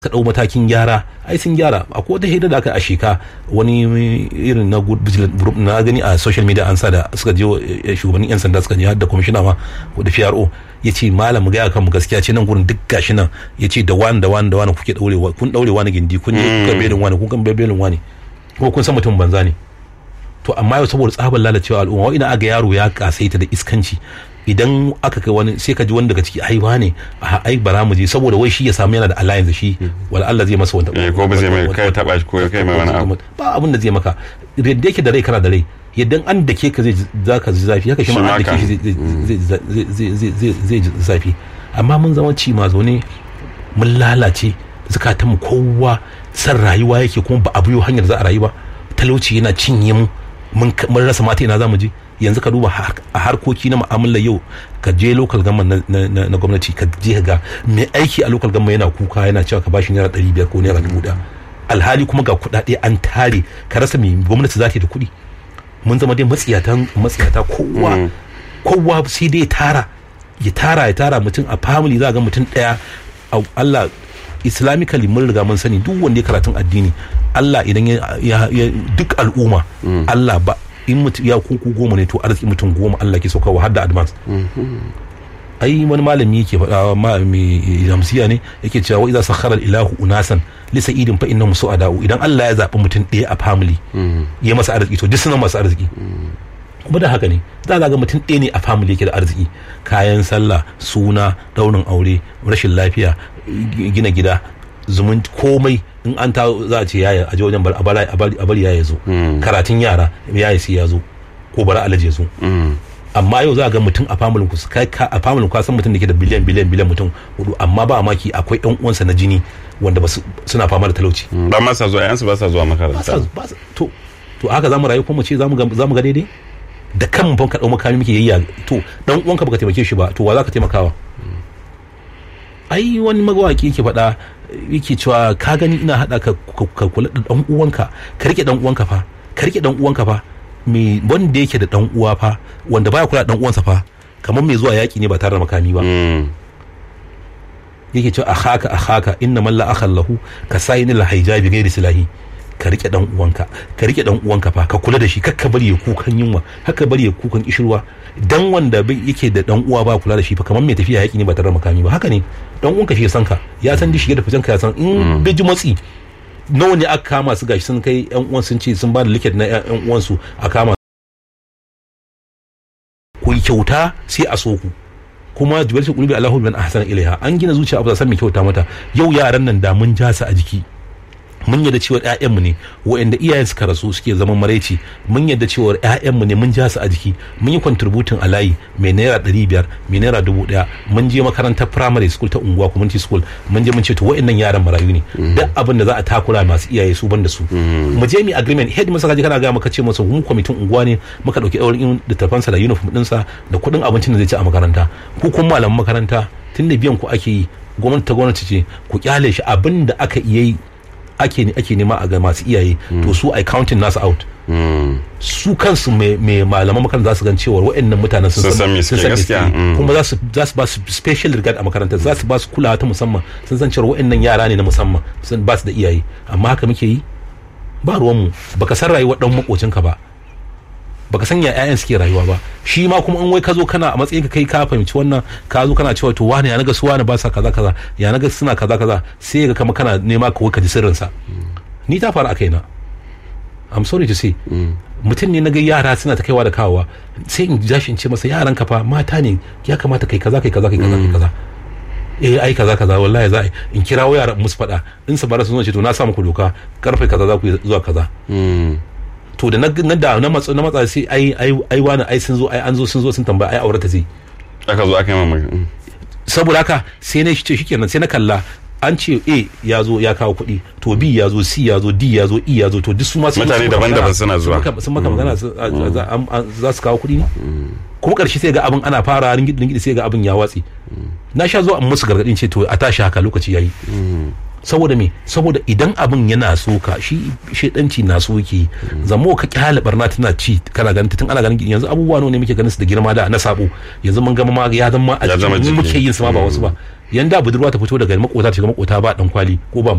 ka ɗau matakin gyara ai sun gyara akwai wata hira da aka a sheka wani irin na good vigilant group na gani a social media an sa da suka je shugabannin yan sanda suka je har da kwamishina ma da PRO ya ce malam gaya kan mu gaskiya ce nan gurin duk gashi nan ya ce da wani da wani da wani kuke daurewa kun daure wani gindi kun je kuka belin wani kun kan belin wani ko kun san mutum banza ne to amma yau saboda tsabar lalacewa al'umma wa ina aga yaro ya kasaita da iskanci idan aka kai wani sai ka ji wani daga ciki ai wane a ai bara mu je saboda wai shi ya samu yana da alliance da shi wala Allah zai masa wanda ko ba zai mai kai taba shi ko kai mai wani abu ba abin da zai maka yadda yake da rai kana da rai yadda an da ke ka zai zaka ji zafi haka shi ma an da ke shi zai ji zafi amma mun zama ci ma zaune mun lalace zukatan mu kowa san rayuwa yake kuma ba a biyo hanyar za a rayu ba talauci yana cinye mu mun rasa mata ina za mu je yanzu ka duba a harkoki na mu'amala yau ka je local government na gwamnati ka je ga mai aiki a local government yana kuka yana cewa ka bashi naira ɗari biyar ko naira dubu ɗaya alhali kuma ga kuɗaɗe an tare ka rasa mai gwamnati za ta yi da kuɗi mun zama dai matsiyatan matsiyata kowa kowa sai dai tara ya tara ya tara mutum a family za ga mutum ɗaya Allah islamically mun riga mun sani duk wanda ya karatun addini Allah idan ya duk al'umma Allah ba in mutum ya kuku goma ne to arziki mutum goma Allah ke sauka har da advance ai wani malami yake faɗa malami jamsiya ne yake cewa wa idza sakhara ilahu unasan li sa'idin fa innahum su'ada'u idan Allah ya zaɓi mutum ɗaya a family ya masa arziki to duk suna masu arziki kuma da haka ne za ga mutum ɗaya ne a family yake da arziki kayan sallah suna daurin aure rashin lafiya gina gida zumun komai in an ta za a ce yaya a je wajen a bari yaya zo karatun yara yaya sai ya zo ko bari alaje zo amma yau za a ga mutum a familin ku kai a familin ku san mutum da ke da biliyan biliyan biliyan mutum hudu amma ba maki akwai yan uwansa na jini wanda ba suna fama da talauci ba ma sa zuwa yansu ba sa zuwa makaranta to to haka zamu rayu kuma mu ce zamu ga zamu ga daidai da kan ban ka dau makami muke yayya to dan uwanka baka taimake shi ba to wa za ka taimakawa ai wani magawaki yake faɗa yake cewa ka gani ina haɗa ka ka kula da dan uwanka ka rike dan uwanka fa ka rike dan uwanka fa me wanda yake da dan uwa fa wanda baya kula da dan uwansa fa kamar mai zuwa yaki ne ba tare da makami ba yake cewa akhaka akhaka inna man la akhal lahu ka sayinil hijabi ghairi silahi ka rike dan uwanka ka rike dan uwanka fa ka kula da shi kakka bari ya kukan yunwa haka bari ya kukan kishirwa dan wanda yake da dan uwa ba kula da shi fa kamar mai tafiya yaki ne ba tare da makami ba haka ne dan uwanka shi ya san ka ya san shige da fitan ka ya san in bai ji matsi nawa ne aka kama su gashi sun kai yan uwan sun ce sun ba da liket na yan uwan su a kama ku yi kyauta sai a so ku kuma jibalci kulubi Allahu bin ahsana ilaiha an gina zuciya abu san mai kyauta mata yau yaran nan da mun ja su a jiki mun yadda cewa ƴaƴanmu ne waɗanda iyayen suka rasu suke zaman maraici mun yadda cewa ƴaƴanmu ne mun ja su a jiki mun yi contributing a layi mai naira ɗari biyar mai naira dubu ɗaya mun je makarantar primary school ta unguwa community school mun je mun ce to waɗannan yaran marayu ne duk abin da za a takura masu iyaye su ban da su mu je mu agreement head masa kaje kana ga maka ce masa mu kwamitin unguwa ne muka dauki ɗaurin littafansa da uniform ɗinsa da kuɗin abincin da zai ci a makaranta ku kun malaman makaranta tun da biyan ku ake yi gwamnati ta gwamnati ce ku kyale shi abin da aka iya yi ake ake nema a ga masu iyaye to su ai counting nasu out su kansu mai malaman makaranta za su gan cewa waɗannan mutanen sun san sun san gaskiya kuma za su za su ba su special regard a makarantar za su ba su kulawa ta musamman sun san cewa waɗannan yara ne na musamman sun ba su da iyaye amma haka muke yi ba ruwan mu baka san rayuwar dan makocinka ba baka san ya ƴaƴan suke rayuwa ba shi ma kuma in wai ka zo kana a matsayin ka kai ka fahimci wannan ka zo kana cewa to wani ya naga su wani ba sa kaza kaza ya naga suna kaza kaza sai ga kama kana nema ka ka ji sirrin sa ni ta faru a kaina I'm sorry to say mutum ne naga yara suna ta kaiwa da kawowa sai in jashi in ce masa yaran ka fa mata ne ya kamata kai kaza kai kaza kai kaza kai kaza eh ai kaza kaza wallahi za in kirawo yaran musu faɗa in su bara su zo ce to na sa muku doka karfe kaza za ku zuwa kaza to da na da na matsa na matsa sai ai ai ai wani ai sun zo ai an zo sun zo sun tambaya ai aurata zai aka zo aka yi mamaki saboda haka sai na ce shikenan sai na kalla an ce A ya zo ya kawo kuɗi to B ya zo C ya zo D ya zo E ya zo to duk su ma mutane daban-daban suna zuwa sun maka magana za su kawo kuɗi ne kuma ƙarshe sai ga abin ana fara ringidi ringidi sai ga abin ya watsi na sha zo an musu gargadin ce to a tashi haka lokaci yayi saboda me saboda idan abin yana so ka shi shedanci na so yake zamo ka kyale barna tana ci kana ganin tun ana ganin yanzu abubuwa ne muke ganin su da girma da na sabo yanzu mun gama ma ya zama a cikin muke yin su ma ba wasu ba yanda budurwa ta fito daga makota ta shiga makota ba dan kwali ko ba